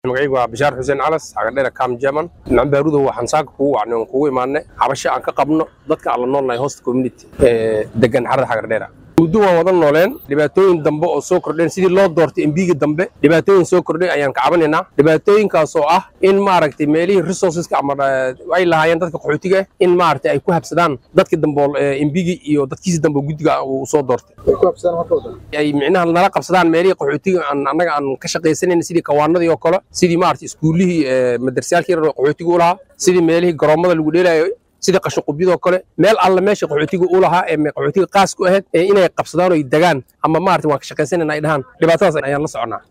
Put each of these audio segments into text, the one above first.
magacaygu waa bishaar xuseen calas xagadheera kam german nambaaruda waxaan saaka kugu wacnay oon kugu imaanay cabasho aan ka qabno dadka aan la noolnahay host community ee degan xarada xagardheera muddo waan wada nooleen dhibaatooyin dambe oo soo kordheen sidii loo doortay embiga dambe dhibaatooyin soo kordhay ayaan ka cabanaynaa dhibaatooyinkaas oo ah in maaragtay meelihii resourceska ama ay lahaayeen dadka qaxootiga ah in maaragtay ay ku habsadaan dadka dambe embigi iyo dadkiisi dambe guddiga uu soo doortay ay micnaha nala qabsadaan meelihii qaxootiga aan annaga aan ka shaqaysanayn sidii kawaanadii oo kale sidii maaragtay iskuullihii madrasayaalkii yarar oo qaxootiga u lahaa sidii meelihii garoomada lagu dheelayo sidii qashinqubyadoo kale meel alla meesha qaxootiga u lahaa ee qaxootiga qaas ku ahayd ee inay qabsadaan oo ay degaan ama maaragtay waan ka shaqaysanayna ay dhahaan dhibaatadaas ayaan la soconnaa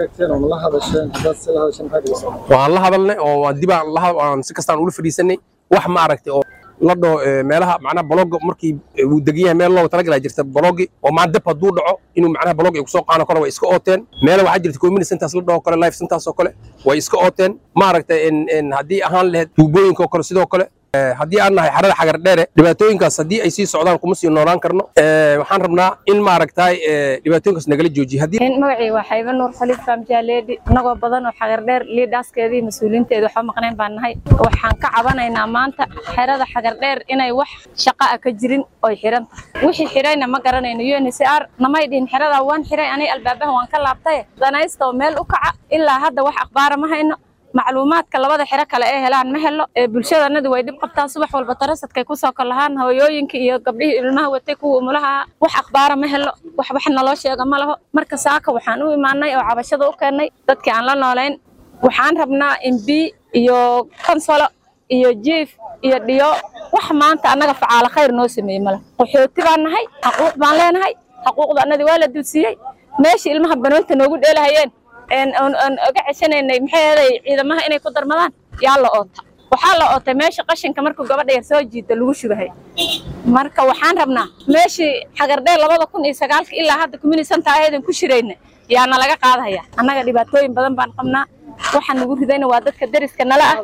waan la hadalnay oo dib aan si kastaan ula fadhiisanay wax maaragtay oo la dhaho meelaha macnaha baloga markii uu degan yahay meel looga talagalaa jirta balogi oo maa dab hadduu dhaco inuu macnaha balog ay kusoo qaano kale way iska ooteen meela waxaa jirta community centers la dhaho kale life centers oo kale way iska ooteen maaragtay haddii ahaan lahayd tuubooyinka oo kale sidoo kale haddii aan nahay xarada xagar dheere dhibaatooyinkaas haddii ay sii socdaan kuma sii noolaan karno waxaan rabnaa in maaragtay dhibaatooyinkaas nagala joojiye magacii waa xayba nuur xaliif faamjaaleedi annagoo badan oo xagar dheer liidhaaskeedii mas-uuliinteeda waxba maqnayn baan nahay waxaan ka cabanaynaa maanta xerada xagar dheer inay wax shaqa a ka jirin oy xiran tahay wixii xirayna ma garanayno uncr namay dhihin xeradaa waan xiray anay albaabaha waan ka laabtaye danaysta oo meel u kaca ilaa hadda wax akhbaara ma hayno macluumaadka labada xero kale ee helaan ma helo ee bulshadanadu way dhib qabtaa subax walba tarasadkay kusoo kalahaan hooyooyinka iyo gabdhihii ilmaha watay kuwa umulaha wax akhbaara ma helo wax wax naloo sheega ma laho marka saaka waxaan u imaanay oo cabashada u keennay dadkii aan la noolayn waxaan rabnaa mb iyo konsolo iyo jiif iyo dhiyo wax maanta annaga facaalo khayr noo sameeyey male qaxooti baan nahay xaquuq baan leenahay xaquuqda annadii waa la dulsiiyey meeshii ilmaha banoonta noogu dheelahayeen aan oga ceshanaynay maxay ahaday ciidamaha inay ku darmadaan yaa la oota waxaa la ootay meesha qashinka markuu gabadha yar soo jiida lagu shubahay marka waxaan rabnaa meeshii xagardheer labada kun iyo sagaalka ilaa hadda kuminisanta aheedan ku shirayna yaana laga qaadaya annaga dhibaatooyin badan baan qabnaa waxaa nagu ridayna waa dadka deriska nala ah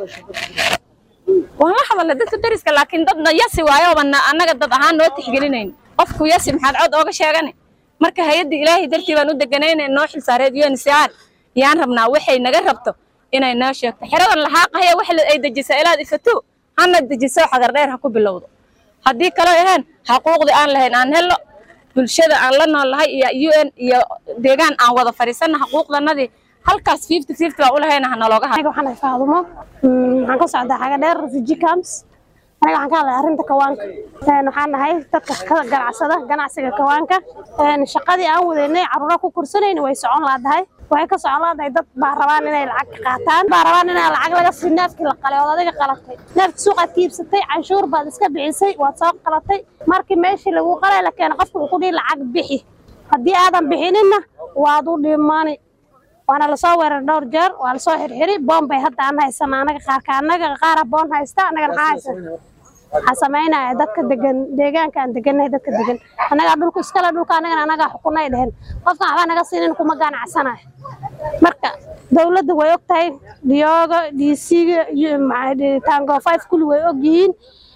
waan la hadalnay dadka deriska laakiin dadna yasi waayo bana annaga dad ahaan noo tixgelinayn qofku yasi maxaad cod ooga sheegane marka hay-adda ilaahay dartii baan u deganayna noo xilsaareed uncr yaan rabnaa waxay naga rabto inay noo sheegto xeradan lahaaqahaya wax ay dejisaa ilaad ifato hana dejiso xagar dheer ha ku bilowdo haddii kaloo ahaan xaquuqdii aan lahayn aan helno bulshada aan la nool lahay iyo u n iyo deegaan aan wada fadhiisanna xaquuqdanadii halkaas fifty fifty baan ulahayna hanalooga aniga waxaan ahay faadumo waxaan ka socdaa xaga dheer refugee camps aniga waxaan ka hadlay arrinta kawaanka waxaan nahay dadka ka ganacsada ganacsiga kawaanka shaqadii aan wadaynay caruura ku kursanayna way socon laadahay waxay ka socon laadahay dad baa rabaan inay lacag ka qaataan baa rabaan inay lacag laga sii neefkii la qalay ood adiga qalatay neefki suuqaad ka iibsatay canshuur baad iska bixisay waad soo qalatay markii meeshii lagu qalay la keena qofka uu ku dhihi lacag bixi haddii aadan bixininna waad u dhimani waana lasoo weerar dhowr jeer waa lasoo xirxiri boon bay hadda aan haysana anaga qaarka anaga qaara boon haysta annaga maxaa haysa waxaa samaynaya dadka degan deegaanka aan degannahay dadka degan annagaa dhulku iskale dhulka annagana annagaa xukunay dhehen qofkan waxbaa naga siinin kuma ganacsanayo marka dowladda way og tahay diyooga dcga tango five kulli way og yihiin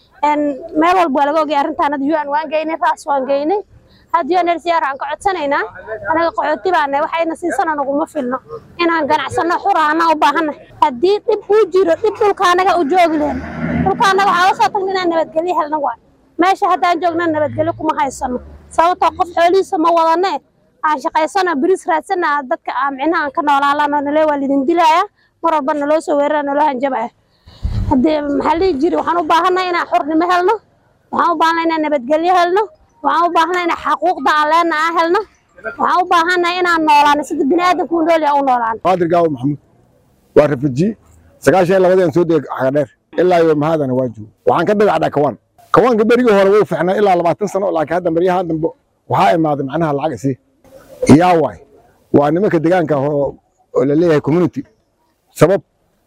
meel walba waa laga ogyahay arrintaanada un waan geynay raas waan geynay hadda unrcr waxaan ka codsanaynaa anaga qaxooti baana waxayna siisana naguma filno inaan ganacsano xura anaa u baahannahay haddii dhib uu jiro dhib dhulka anaga u joogi lehen dhulka anaga waxaa usoo tagna inaan nabadgelyo helna waay meesha haddaan joogna nabadgelyo kuma haysano sababtoo qof xoolihiisa ma wadane aan shaqaysano biriis raadsana dadka micnaha aan ka noolaalano nale waa lidin dilaya mar walba naloo soo weerara naloo hanjabaya haddii maxaa lihi jiri waxaan u baahannahay inaan xurnimo helno waxaan u baahannahay inaan nabadgelyo helno waxaan u baahannahay inaan xaquuqda aan leena aan helno waxaan u baahannahay inaan noolaano sida bini aadamku u nool yaha u noolaano qaadir gaawo maxamuud waa refugee sagaashan iyo labadii aan soo degay xagadheer ilaa iyo mahadana waan joogo waxaan ka dhagacdhaa kawaan kawaanka berigii hore wuu ficnaa ilaa labaatan sano laakiin hadda baryahan dambe waxaa imaaday macnaha lacag isii yaa waay waa nimanka deegaanka oo la leeyahay community sabab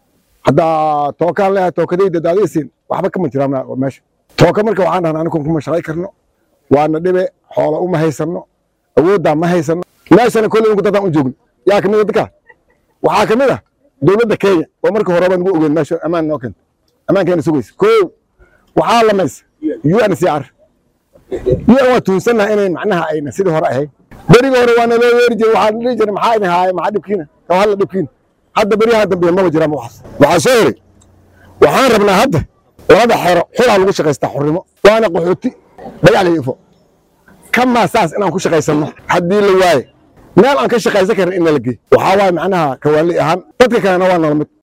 haddaa tookaan leeyahay tookadayda daadaysiin waxba kama jiraan meesha tooka marka waxaan dhahnaa anigu kuma shaqay karno waana dhibe xoolo uma haysano awooddaa ma haysano meeshana kolley inku dadaan u joogno yaa kamid a dadka waxaa kamid ah dowladda kenya oo marka horeba nagu ogeyn meesha ammaan noo keenta ammaankeena sugaysa koo waxaa lamaysa uncr un waa tuunsannaha inay macnaha ayna sidii hore ahayn berigii hore waa naloo weeri jiray waxaa dhihi jiray maxaa idin haaya maxaa dhibkiina kawhalla dhibkiina hadda beryahan dambe maba jiraan waxaas waxaa soo yiri waxaan rabnaa hadda labada xero xulaa lagu shaqaystaa xurnimo waana qaxooti dhagaal iyo ifo kamaa saas inaan ku shaqaysanno haddii la waaye meel aan ka shaqaysan karin in nala geey waxaa waaye macnaha kawaali ahaan dadka kalena waa nolol mid